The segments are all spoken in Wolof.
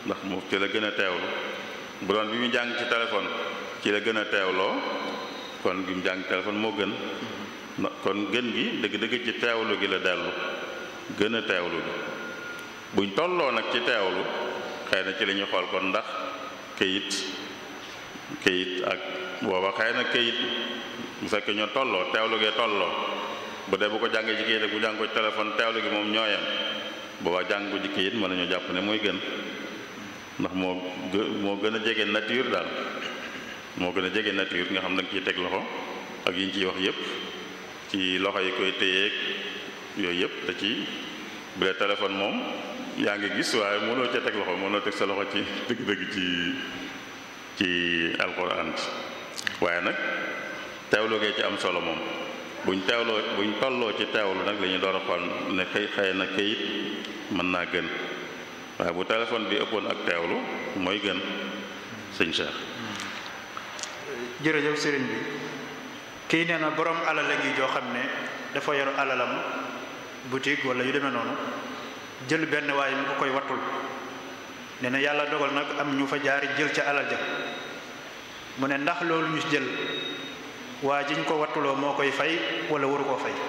ndax mu ci la gën a teewlu bu doon bi mu jàng ci téléphone ci la gën a teewloo kon bi mu jàng téléphone moo gën kon gën gi dëgg-dëgg ci teewlu gi la dellu gën a teewlu gi buñ tolloo nag ci teewlu xëy na ci la ñuy xool kon ndax këyit këyit ak booba xëy na këyit bu fekkee ñoo tolloo teewlu gee tolloo bu dee bu ko jàngee ci këyit ak bu jàng ko ci téléphone teewlu gi moom ñooyam booba jàng ko ci këyit mën nañoo jàpp ne mooy gën ndax moo gë moo gën a jege nature daal moo gën a jege nature nga xam da nga ciy teg loxo ak yi ñu ciy wax yépp ci loxo yi koy téyeeg yooyu yépp te ci bu dee téléphone moom yaa ngi gis waaye mënoo ca teg loxo mënoo teg sa loxo ci dëgg-dëgg ci ci alxuraan ci waaye nag teewlu gee ci am solo moom buñ teewloo buñ tolloo ci teewlu nag la ñuy door a xool ne xëy xëy na këyit mën naa gën waaye bu téléphone bi ëppoon ak teewlu mooy gën sëñ Cheikh. jërëjëf sëriñ bi kii nee na borom alal la ngi joo xam ne dafa yor alalam boutique wala yu demee noonu jël benn waaye mu ko koy wattul nee na yàlla dogal nag am ñu fa jaari jël ca alal ja mu ne ndax loolu ñu jël waa jiñ ko wattuloo moo koy fay wala waru koo fay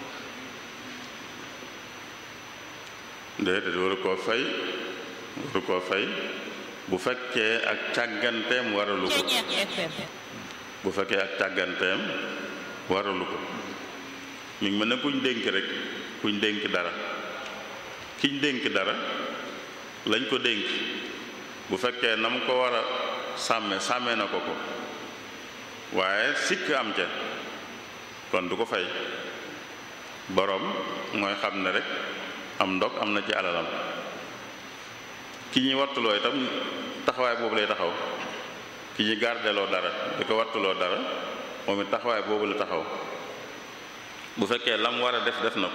déedéet waru koo fay waru koo fay bu fekkee ak càgganteem waralu ko bu fekkee ak càgganteem waralu ko mi ngi mën ne kuñ dénk rek kuñ dénk dara kiñ dénk dara lañ ko dénk bu fekkee na mu ko war a sàmme sàmme na ko ko waaye sikk am ca kon du ko fay boroom mooy xam ne rek am ndog am na ci alalam ki ñuy wattuloo itam taxawaay boobu lay taxaw ki ñuy gardeloo dara di ko wattuloo dara moom it taxawaay boobu la taxaw bu fekkee lam war a def def na ko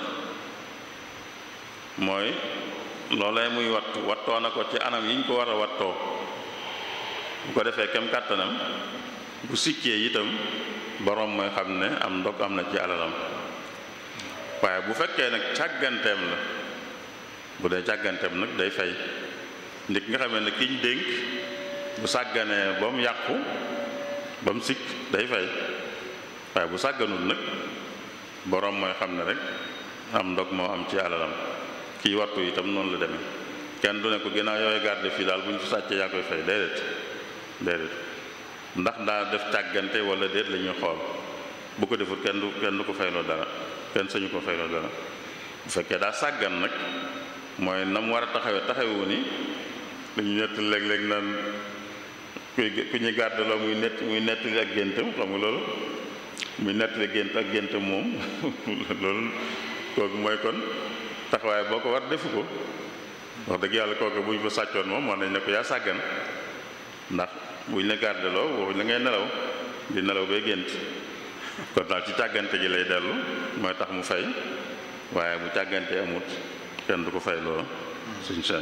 mooy loolee muy wattu wattoo na ko ci anam yi ñu ko war a wattoo bu ko defee kem kàttanam bu sikkee itam boroom mooy xam ne am ndog am na ci alalam waaye bu fekkee nag càgganteem la bu dee càgganteem nag day fay nit nga xamee ne kiñ dénk bu sàgganee ba mu yàqu ba mu sikk day fay waaye bu sàgganul nag boroom mooy xam ne rek am ndog moo am ci alalam kii wattu itam noonu la demee kenn du ne ko ginnaaw yooyu garde fii daal bu ñu fi sàccee yaa koy fay déedéet déedéet ndax daa def càggante wala déet la ñuy xool bu ko deful kenn du kenn du ko fayloo dara kenn sañu ko fayloo dara bu fekkee daa sàggan nag mooy na mu war a taxawee taxawu ni dañu nett léeg-léeg naan kuy ku ñuy gàddaloo muy nett muy nettali ak géntam xam nga loolu muy nettali gént ak géntam moom loolu kooku mooy kon taxawaay boo ko war defu ko wax dëgg yàlla kooku bu ñu ko sàccoon moom wax nañ ne ko yaa sàggan ndax buñ la gàddaloo waxuñ la ngay nelaw di nelaw bay gént kon daal ci càggante gi lay dellu mooy tax mu fay waaye bu càggante amut kenn du ko fay loolu suñ Cheikh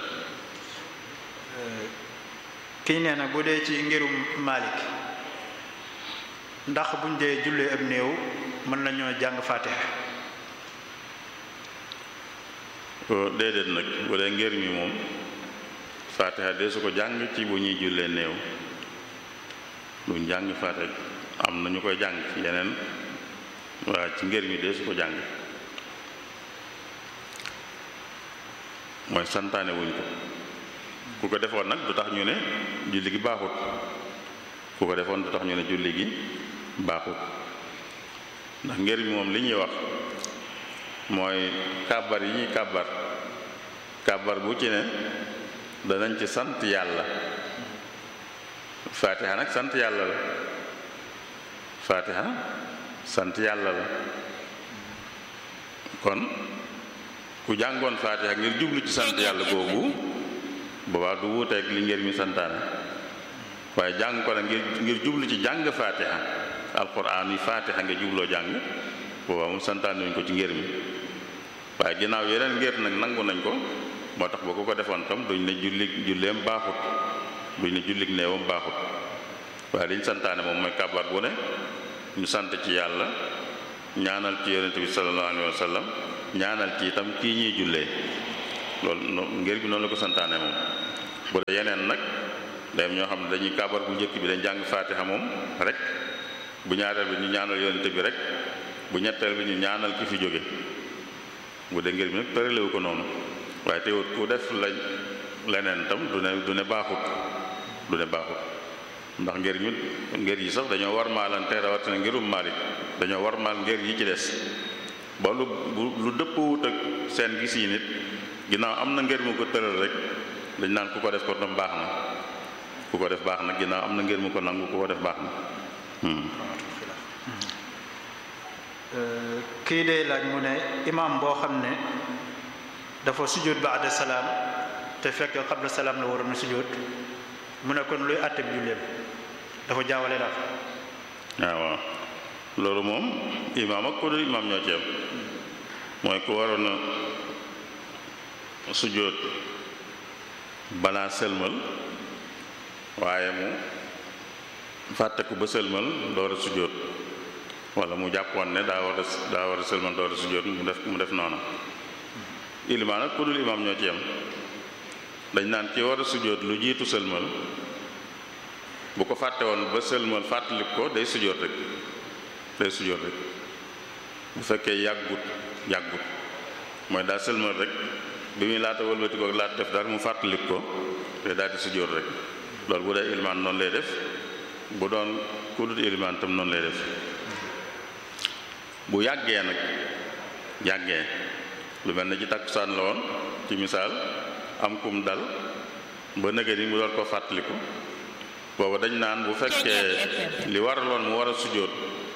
kii nee na bu dee ci ngirum Malik ndax buñ dee jullee ab néew mën nañoo jàng Fatiha déedéet nag bu dee ngir mi moom Fatiha de su ko jàng ci bu ñuy jullee néew duñ jàng Fatiha am na ñu koy jàng ci yeneen waa ci ngir mi de su ko jàng mooy santaane wuñ ko ku ko defoon nag du tax ñu ne julli gi baaxut ku ko defoon du tax ñu ne julli gi baaxut ndax ngir mi moom li ñuy wax mooy kàbbar yi ñuy kàbbar kàbbar bu ci ne danañ ci sant yàlla fatiha nag sant yàlla la fatiha sant yàlla la kon ku jàngoon fatiha ngir jublu ci sant yàlla boobu boobaa du wuuteeg li ngir mi santaane waaye jàng ko nag ngir ngir jublu ci jàng fatiha alquran yi fatiha nga jubloo jàng boobaa moom santaane wuñ ko ci ngir mi waaye ginnaaw yeneen ngir nag nangu nañ ko moo tax ba ku ko defoon tam duñ ne julli julleem baaxut duñ ne jullik néewam baaxut waaye liñ santaane moom mooy kàbbar bu ne ñu sant ci yàlla ñaanal ci yonente bi sallallahu alayhi wa sallam ñaanal ci itam kii ñuy jullee loolu ngir bi noonu la ko santaane moom bu dee yeneen nag day am ñoo xam ne dañuy kaabar bu njëkk bi dañ jàng faatiha moom rek bu ñaareel bi ñu ñaanal yonente bi rek bu ñetteel bi ñu ñaanal ki fi jóge bu dee ngir bi nag tëralewu ko noonu waaye teewut ku def lañ leneen tam du ne du ne baaxut du ne baaxut ndax ngir ñu ngir yi sax dañoo war maalante rawatina ngirum Maalik dañoo war maal ngir yi ci des ba lu lu dëppwut ak seen gis yi nit ginnaaw am na ngir mu ko tëral rek dañ naan ku ko def ko tam baax na ku ko def baax na ginnaaw am na ngir mu ko nangu ku ko def baax na kii day laaj mu ne imaam boo xam ne dafa sujjóot baada salaam te fekk qabla salaam la waroon a sujjóot mu ne kon luy àtte bi julleem dafa jaawale daal waaw waaw loolu moom imaam ak ku dul imaam ñoo ci am mooy ku waroon a sujjóot balaa sëlmal waaye mu fàtte ko ba sëlmal door a sujjóot wala mu jàppoon ne daa war a daa war a sëlmal door a sujjóot mu def mu def noonu ilimaan ak ku dul imaam ñoo ci am dañ naan ci war a sujjóot lu jiitu sëlmal bu ko fàtte woon ba sëlmal fàttalik ko day sujjóot rek day sujjóot rek bu fekkee yàggut yàggut mooy daa sëlmal rek bi muy laata wëlbati ko laata def dara mu fàttalik ko te daal di sujjóot rek loolu bu dee ilimaan noonu lay def bu doon ku dul ilimaan tam noonu lay def bu yàggee nag yàggee lu mel ne ci takkusaan la woon ci misaal am kum dal ba nëgë ni mu door ko fàttaliku booba dañ naan bu fekkee li waraloon mu war a sujjóot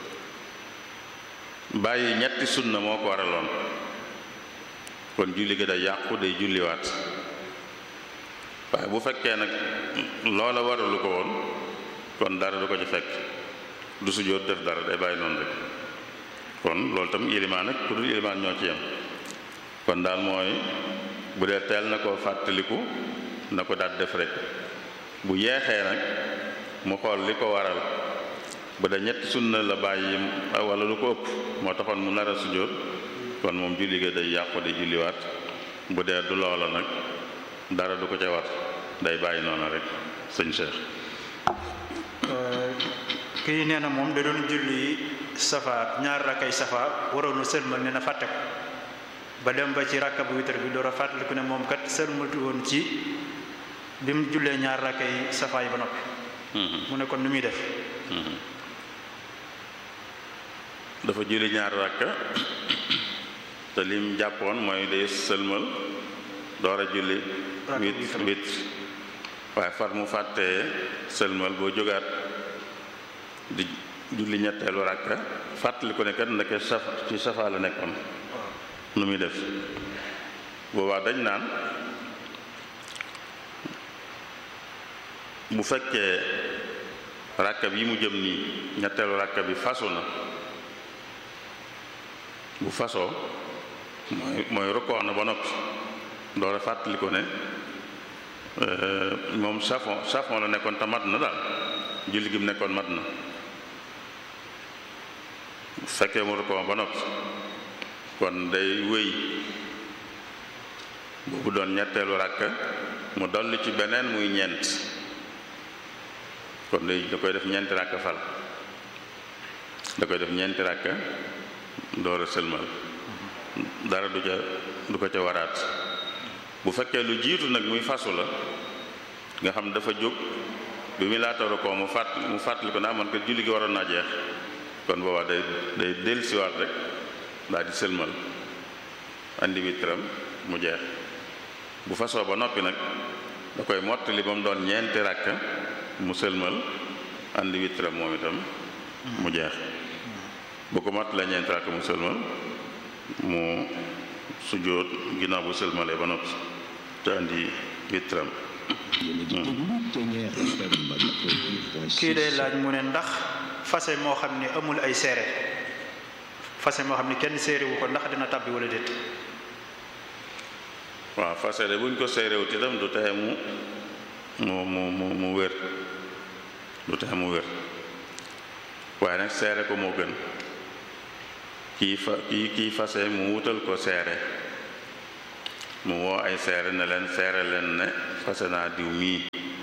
bàyyi ñetti sunna moo ko waraloon kon julli gi day yàqu day julliwaat waaye bu fekkee nag loola waralu ko woon kon dara du ko ci fekk du sujjóot def dara day bàyyi noonu rek kon loolu tam ilimaan ak ku dul ilimaan ñoo ci yem kon daal mooy bu dee teel na ko fàttaliku na ko daal def rek bu yeexee nag mu xool li ko waral bu dee ñetti sunna la bàyyi wala lu ko ëpp moo taxoon mu nar a sujjóot kon moom julli ga day yàqu di julliwaat bu dee du loola nag dara du ko ca war day bàyyi noonu rek sëñ Cheikh kii nee na moom da doon julli safa ñaar rakkay safa waroon a sëlmal ne na fàtte ko ba dem ba ci rakka bu witar bi door a fàttaliku ne moom kat sëlmatu woon ci bi mu jullee ñaar rakkay safa yi ba noppi mu ne kon nu muy def dafa julli ñaar rakka te lim jàppoon mooy day sëlmal door a julli wit wit waaye far mu fàttee sëlmal boo jógaat di julli ñetteelu rakka fàttali ko ne kat ndeke saf ci safa la nekkoon nu muy def boobaa dañ naan bu fekkee rakka bi mu jëm nii ñetteelu rakka bi fasu na bu fasoo mooy mooy rukkoo na ba noppi door a fàttali ko ne moom safon safon la nekkoon te mat na daal julli gi mu nekkoon mat na bu fekkee mu rukkoo ba noppi kon day wéy boobu doon ñetteelu ràkk mu dolli ci beneen muy ñeent kon day da koy def ñeenti ràkk fal da koy def ñeenti ràkk door a sëlmal dara du ca du ko ca waraat bu fekkee lu jiitu nag muy fasu la nga xam dafa jóg bi muy laataru ko mu fàtt mu fàttali ko naa man ko julli gi waroon naa jeex kon boobaa day day dellusiwaat rek daal di sëlmal andi witram mu jeex bu fasoo ba noppi nag da koy mottali ba mu doon ñeenti ràkk mu sëlmal andi witram moom itam mu jeex bu ko mottalee ñeenti ràkk mu sëlmal mu sujjóot ginnaaw bu sëlmalee ba noppi te andi witram kii day laaj mu ne ndax fase moo xam ne amul ay seere fase moo xam ne kenn séere wu ko ndax dina tàbbi wala déet waaw fase de buñ ko séeréwut itam du taxe mu mu mu mu mu wér du taxe mu wér waaye nag seere ko moo gën kii fa kii kii fase mu wutal ko seere mu woo ay seere ne leen seere leen ne fase naa diw mii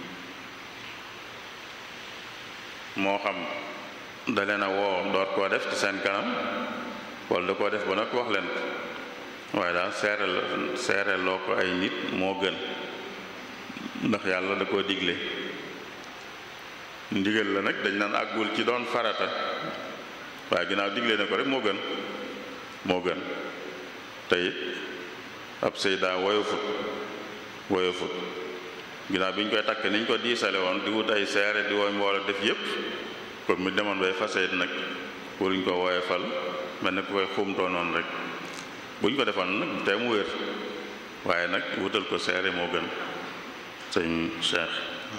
moo xam da leen a woo door koo def ci seen kanam wala da koo def ba nag wax leen ko waaye daal seere la seere loo ko ay nit moo gën ndax yàlla da koo digle ndigal la nag dañ naan àggul ci doon farata waaye ginnaaw digle na ko rek moo gën moo gën te it ab sëy daa woyofut woyofut ginnaaw bi ñu koy takk ni ñu ko diisale woon di wut ay seere di wooy mbooloo def yépp kon mu demoon bay fase it nag waruñ ko woyofal mel ne ku koy xumtoo noonu rek buñ ko defoon nag te mu wér waaye nag wutal ko seere moo gën sëñ Cheikh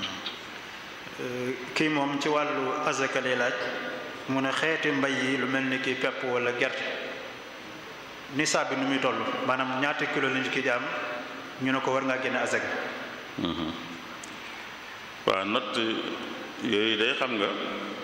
kii moom ci wàllu azaka lay laaj mu ne xeeti mbay yi lu mel ni ki pepp wala gerte nisaab bi nu muy toll maanaam ñaata kilo lañu ki jaam ñu ne ko war ngaa génne azaka waaw natt yooyu day xam nga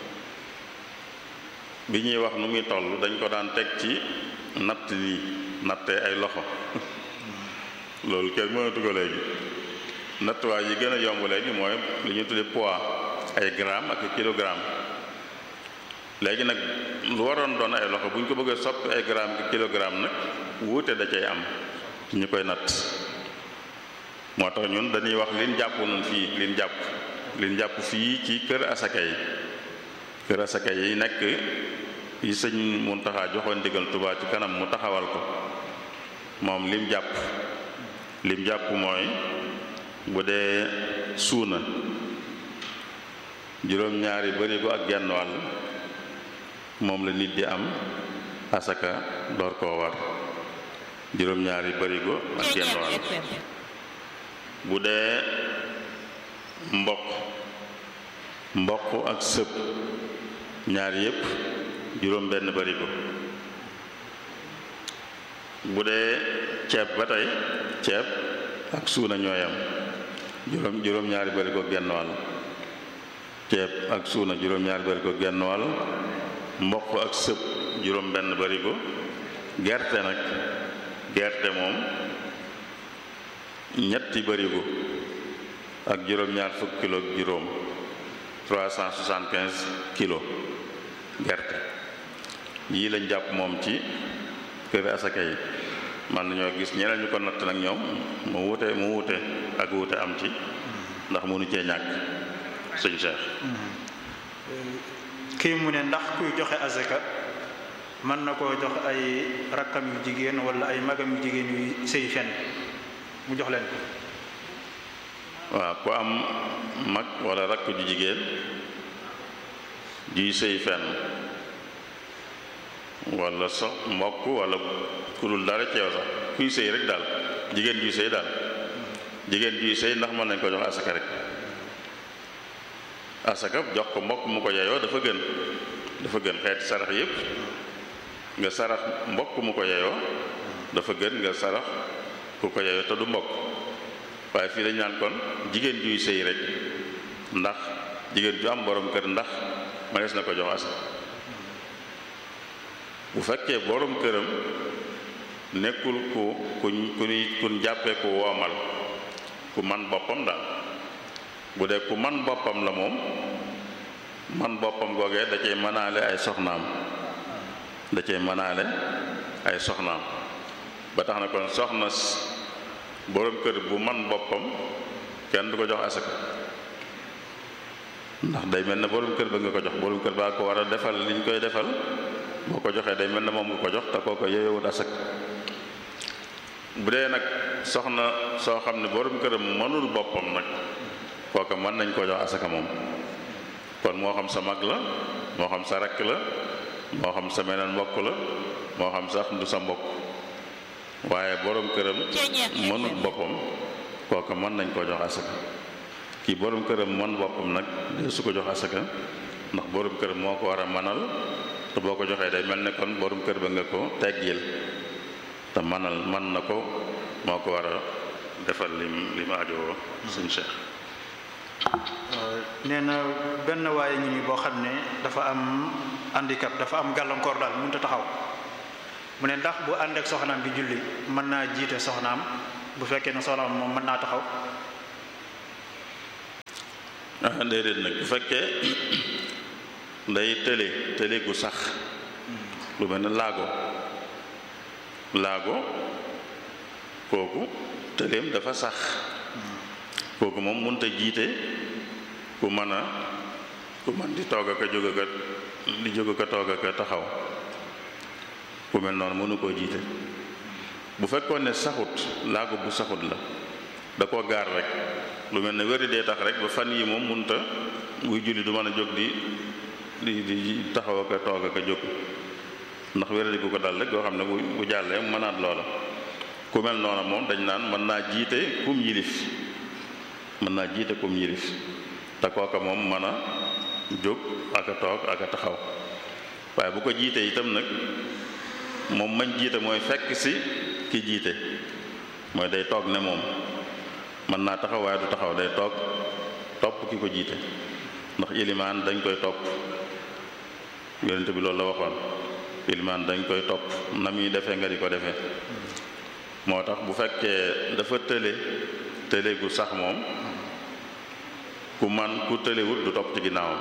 bi ñuy wax nu muy toll dañ ko daan teg ci natt nii nattee ay loxo loolu kenn mënatu ko léegi nattuwaay yi gën a yomb léegi mooy li ñu tudde poids ay gramme ak kilogramme léegi nag lu waroon doon ay loxo bu ñu ko bëggee soppi ay gramme ak kilogramme nag wuute da cay am ci ñu koy natt moo tax ñun dañuy wax liñ jàpp nun fii liñ jàpp liñ jàpp fii ci kër asaka yi kër asaka yi nekk yi sëñ Muntaxa joxoon ndigal Tuubaa ci kanam mu taxawal ko moom lim jàpp lim jàpp mooy bu dee suuna juróom-ñaari barigo ak genn wàll moom la nit di am asaka door koo war juróom-ñaari barigo ak genn wàll bu dee mboq mboq ak sëb ñaar yépp juróom benn barigo bu dee ceeb ba tey ceeb ak suuna ñooyam juróom juróom-ñaari barigo genn wàll ceeb ak suuna juróom-ñaari barigo genn wàll mboq ak sëb juróom benn barigo gerte nag gerte moom ñetti barigo ak juróom-ñaar fukk kilo ak juróom 375 kilo gerte yii lañ jàpp moom ci kër asaka yi man nañoo gis ñeneen ñu ko natt nag ñoom mu wute mu wute ak wute am ci ndax mënu cee ñàkk sëñ Cheikh kii mu ne ndax kuy joxe azaka mën na koo jox ay rakkam yu jigéen wala ay magam yu jigéen yu sëy fenn mu jox leen ko waaw ku am mag wala rakk ju jigéen juy sëy fenn wala sax mbokk wala ku dul dara ceew sax kuy sëy rek daal jigéen juy sëy daal jigéen juy sëy ndax mën nañ ko jox asaka rek asaka jox ko mbokk mu ko yeyoo dafa gën dafa gën xeeti sarax yépp nga sarax mbokk mu ko yeyoo dafa gën nga sarax ku ko yeyoo te du mbokk waaye fii dañu naan kon jigéen juy sëy rek ndax jigéen ju am borom kër ndax mënees na ko jox asaka bu fekkee borom këram nekkul ku kuñ ku kuñ jàppee ku woomal ku man boppam daal bu dee ku man boppam la moom man boppam googee da cay mënaale ay soxnaam da cay mënaale ay soxnaam ba tax na kon soxna borom kër bu man boppam kenn du ko jox asaka ndax day mel ne borom kër ba nga ko jox borom kër baa ko war a defal liñ koy defal boo ko joxee day mel ne moom nga ko jox te kooko yeyewut asaka bu dee nag soxna soo xam ne borom këram mënul boppam nag kooka mën nañ koo jox asaka moom kon moo xam sa mag la moo xam sa rakk la moo xam sa meneen mbokk la moo xam sax du sa mbokk waaye borom këram mënul boppam kooka mën nañ koo jox asaka kii borom këram mën boppam nag de su ko jox asaka ndax borom këram moo ko war a manal te boo ko joxee day mel ne kon borom kër ba nga ko teggil te manal man na ko moo ko war a defal lim li ma ajowoo suñ Cheikh nee na benn waaye ñu ni boo xam ne dafa am handicap dafa am gàllankoor daal mënut a taxaw mu ne ndax bu ànd ak soxnaam bi julli mën naa jiite soxnaam bu fekkee ne soxnaam moom mën naa taxaw ah déedéet nag bu fekkee day tële tële gu sax lu mel ne laago laago kooku tëleem dafa sax kooku moom mënut a jiite ku mën a ku mën di toog aka jóg aka di jóg aka toog aka taxaw ku mel noonu mënu koo jiite bu fekkoon ne saxut laago bu saxut la da koo gaar rek lu mel ne wéri dee tax rek ba fan yi moom mënut a buy julli du mën a jóg di di di taxaw aka toog aka jóg ndax wéradi gu ko dal rek goo xam ne bu bu jàllee mënaat loola ku mel noona moom dañ naan mën naa jiite kum yilif mën naa jiite kum yilif te kooka moom mën a jóg ak a toog ak a taxaw waaye bu ko jiitee itam nag moom mañ jiite mooy fekk si ki jiite mooy day toog ne moom mën naa taxaw waaye du taxaw day toog topp ki ko jiite ndax ilimaan dañ koy topp yonent bi loolu la waxoon ilimaan dañ koy topp na muy defee nga di ko defee moo tax bu fekkee dafa tële tële gu sax moom ku man ku tëlewut du topp ci ginnaawam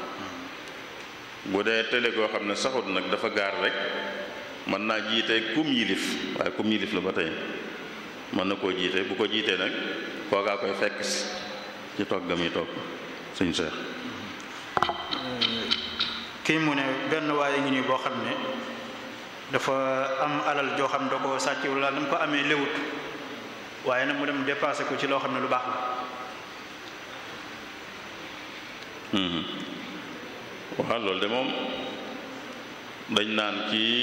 bu dee tële goo xam ne saxut nag dafa gaar rek mën naa jiite kum yilif waaye kum yilif la ba tey mën na koo jiite bu ko jiitee nag kookaa koy fekk si ci toog ga muy toog suñu seex kii mu ne benn waaye ngi nii boo xam ne dafa am alal joo xam da ko sàcc wala dama ko amee léwut waaye nag mu dem dépassé ko ci loo xam ne lu baax la waaw loolu de moom dañ naan kii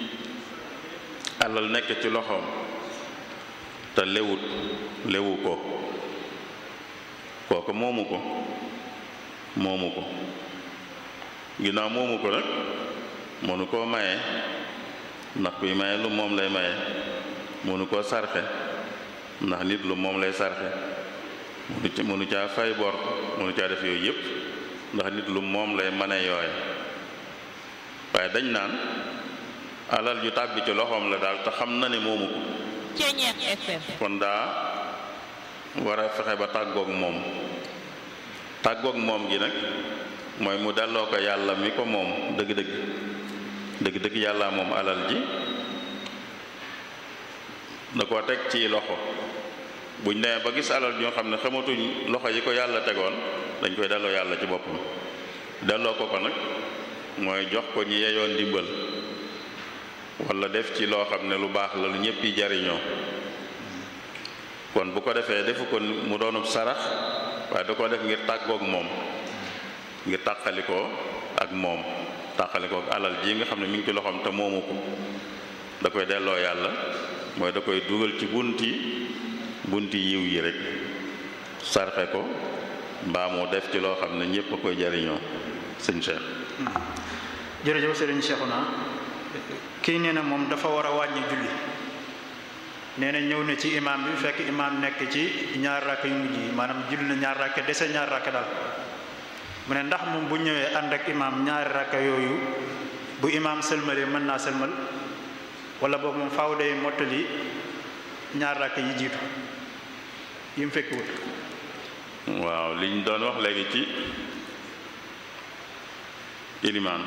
alal nekk ci loxoom te lewut lewu ko kooku moomu ko moomu ko ginnaaw moomu ko nag mënu koo maye ndax kuy maye lu moom lay maye mënu koo sarxe ndax nit lu moom lay sarxe mënu ca mënu caa fay bor mënu caa def yooyu yépp ndax nit lu moom lay mane yooye waaye dañ naan alal ju tàbbi ci loxoom la daal te xam na ne moomu ko kon daa war a fexe ba tàggoog moom tàggoog moom gi nag mooy mu delloo ko yàlla mi ko moom dëgg-dëgg dëgg-dëgg yàlla moom alal ji da koo teg ci loxo buñ demee ba gis alal ñoo xam ne xamatuñ loxo yi ko yàlla tegoon dañ koy delloo yàlla ci boppam delloo ko ko nag mooy jox ko ñi yeyoon ndimbal wala def ci loo xam ne lu baax la lu ñëpp yi jariñoo kon bu ko defee defu ko mu doonub sarax waaye da ko def ngir tàggoog moom ngir tàqalikoo ak moom tàqalikoo ak alal ji nga xam ne mi ngi ci loxoom te moomu ko da koy delloo yàlla mooy da koy dugal ci bunti bunti yiw yi rek sarxe ko mbaa mu def ci loo xam ne ñëpp a koy jariñoo sëñ Cheikh jërëjëf sëriñ Cheikhouna kii nee na moom dafa war a wàññi julli nee na ñëw na ci imaam bi fekk imaam nekk ci ñaar rakk yu mujj yi maanaam julli na ñaar rakk dese ñaar rakk daal mu ne ndax moom bu ñëwee ànd ak imaam ñaari rakk yooyu bu imaam sëlmalee mën naa sëlmal wala boobu moom faaw day mottali ñaar rakk yi jiitu yi mu fekk wut waaw liñ doon wax léegi ci ilimaan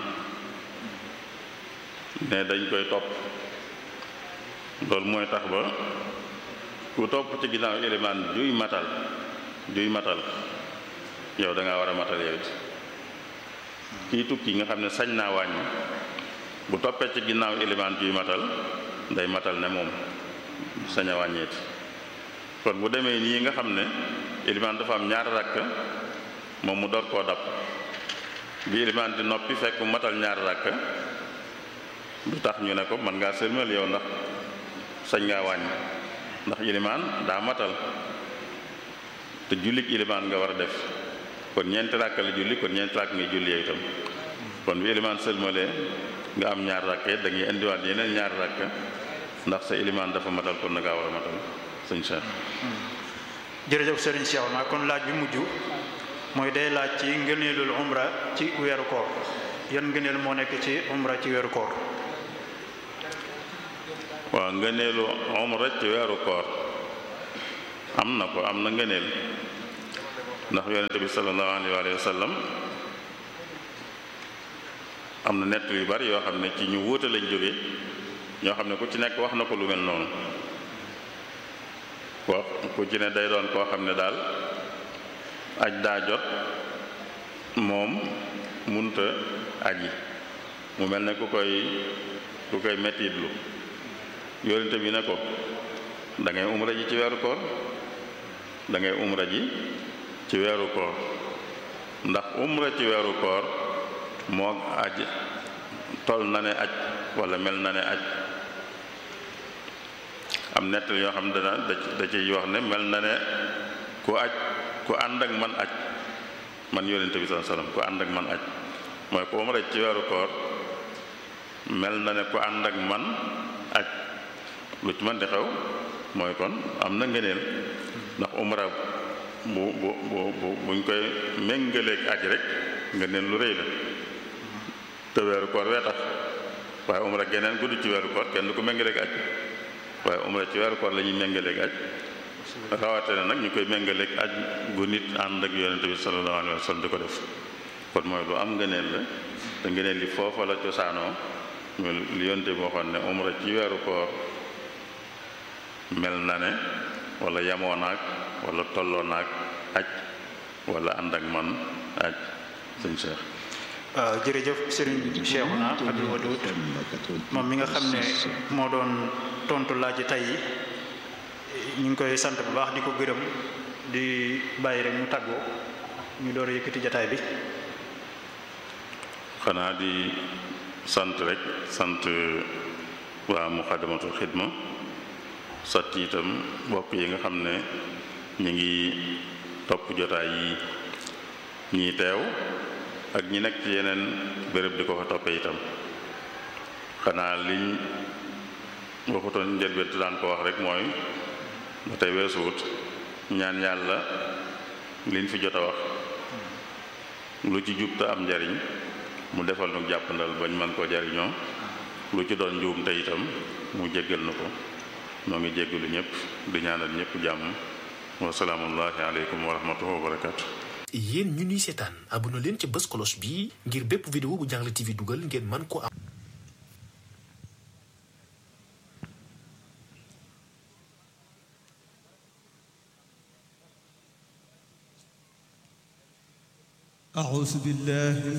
ne dañ koy topp loolu mooy tax ba ku topp ci ginnaaw ilimaan juy matal juy matal yow da ngaa war a matal yow it kii tukki nga xam ne sañ naa wàññi bu toppee ci ginnaaw ilimaan juy matal day matal ne moom sañ a wàññeeti kon bu demee nii nga xam ne ilimaan dafa am ñaar rakk moom mu door koo dab bi ilimaan di noppi fekk mu matal ñaar rakk du tax ñu ne ko mën ngaa sëlmal yow ndax sañ ngaa wàññi ndax ilimaan daa matal te jullik ilimaan nga war a def kon ñeenti rakk la julli kon ñeenti rakk ngay julli yow itam kon bi ilimaan sëlmalee nga am ñaar rakke da ngay indiwaat yeneen ñaar rakk ndax sa ilimaan dafa matal kon na ngaa war a matal sëñ Cheikh jërëjëf sëriñ Cheikhouna kon laaj bi mujj mooy day laaj ci ngëneelul umra ci weeru koor yan ngëneel moo nekk ci umra ci weeru koor waaw ngëneelu umra ci weeru koor am na ko am na ngëneel ndax yonente bi sallallahu alayhi wa sallam am na nett yu bari yoo xam ne ci ñu wuute lañ jóge ñoo xam ne ku ci nekk wax na ko lu mel noonu wax ku ci ne day doon koo xam ne daal aj daa jot moom munta aji mu mel ne ku koy ku koy mettitlu yonente bi ne ko da ngay umra ji ci weeru koor da ngay umra ji ci weeru koor ndax umra ci weeru koor moo aj tol na ne aj wala mel na ne aj am nettal yoo xam ne dana da ciy wax ne mel na ne ku aj ku ànd ak man aj man yonente bi sallallahu alayhi wasallam ku ànd ak man aj mooy ku umra ci weeru koor mel na ne ku ànd ak man aj lu ci man di xew mooy kon am na ngëneel ndax umra bu bu bu buñ koy méngaleeg aj rek ngëneel lu rëy la te weeru koor wee tax waaye umra geneen gudd ci weeru koor kenn du ko méngaleeg aj waaye umra ci weeru koor la ñuy méngaleeg aj rawate na nag ñu koy méngaleeg aj gu nit ànd ak yonente bi sallallahu alayhi wa sallam di ko def kon mooy lu am ngëneel la te ngëneel li foofa la cosaanoo li yonente bi waxoon ne umra ci weeru koor mel na ne wala yamoo naag wala tolloo naag aj wala ànd ak man aj sëñ Cheikh waaw jërëjëf Serigne Cheikhouna Abdou Wadoud moom mi nga xam ne moo doon tontu laaj tey yi ñu ngi koy sant bu baax di ko gërëm di bàyyi rek mu tàggoo ñu door a yëkkati jataay bi xanaa di sant rek sant waa Muxaddamatul Xidma sant itam bokk yi nga xam ne ñu ngi topp jotaay yi ñii teew ak ñi nekk ci yeneen béréb di ko fa toppee itam xanaa liñ waxutoon njëlbeen daan ko wax rek mooy ba tey weesuwut ñaan yàlla liñ fi jot a wax lu ci jub te am njariñ mu defal nu jàppandal bañ man koo jariñoo lu ci doon njuum te itam mu jéggal na ko noo ngi jéggalu ñëpp di ñaanal ñëpp jàmm wa salaamullahi aleykum wa rahmatullahi wa barakaatu yéen ñu ñuy seetaan abonné leen ci bës cloche bi ngir bépp vidéo bu Jàngale TV dugal ngeen man ko am أعوذ بالله